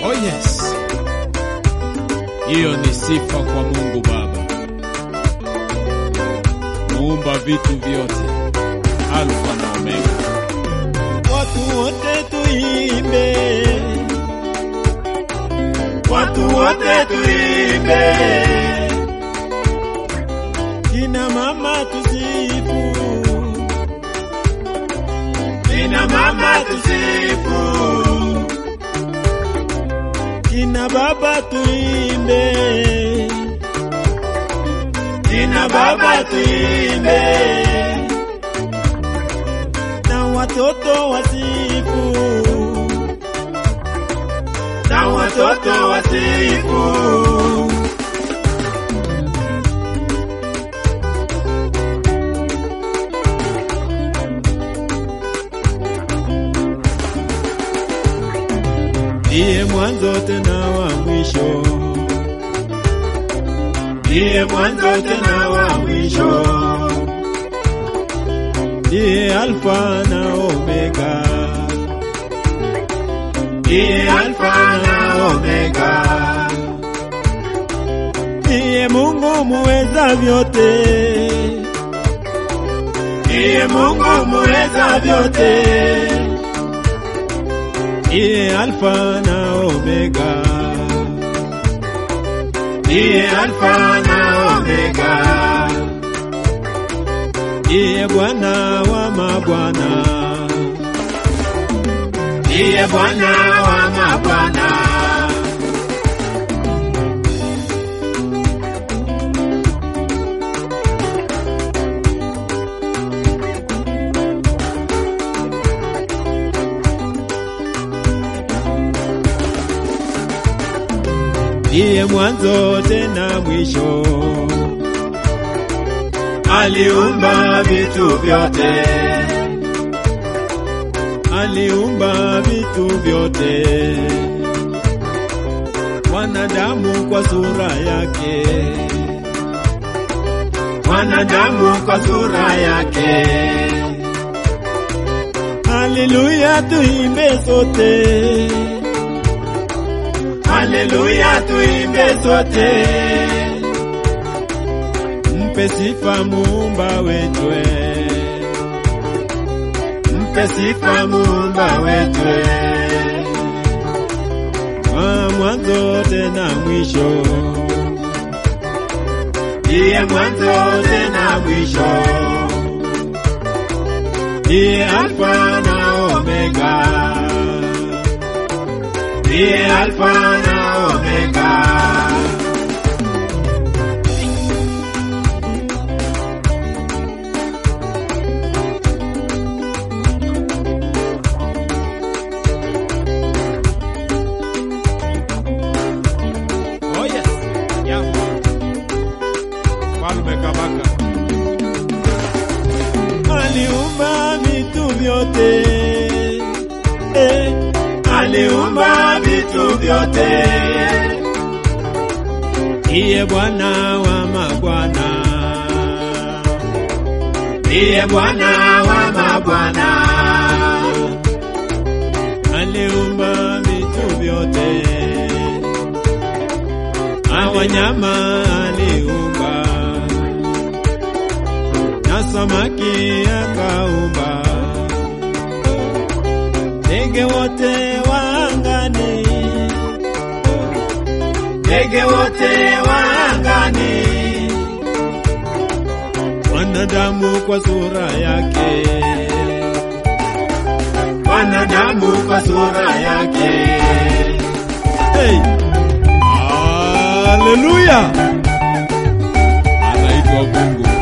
Oh yes, hiyo ni sifa kwa Mungu Baba, muumba vitu vyote, Alfa na Omega. Watu wote tuimbe, watu wote tuimbe, kina mama tusifu, kina mama tusifu, kina baba tuimbe, kina baba tuimbe na watoto wasifu, na watoto wasifu. Ndiye mwanzo tena wa mwisho, ndiye mwanzo tena wa mwisho ndiye Alfa na Omega, ndiye Alfa na Omega, ndiye Mungu muweza vyote, ndiye Mungu muweza vyote, ndiye Alfa na Omega, ndiye Alfa na Omega ndiye Bwana wa mabwana, ndiye Bwana wa mabwana. Ndiye mwanzo tena mwisho aliumba vitu vyote, aliumba vitu vyote, wanadamu kwa sura yake, wanadamu kwa sura yake. Haleluya, tuimbe sote, haleluya, tuimbe sote mpe sifa muumba wetwe, mpe sifa muumba wetwe, wa mwanzo tena mwisho, ndiye mwanzo tena mwisho, ndiye Alfa na Omega, ndiye Alfa na Omega. Oh yes, yeah. Mfalme Kabaka. aliumba vitu vyote eh, aliumba vitu vyote, ndiye Bwana wa mabwana, ndiye Bwana wa mabwana, aliumba vitu vyote, na wanyama aliumba na samaki akaumba, ndege wote wa angani, ndege wote wa angani, wanadamu kwa sura yake, wanadamu kwa sura yake. Hey! Haleluya! Anaitwa Mungu.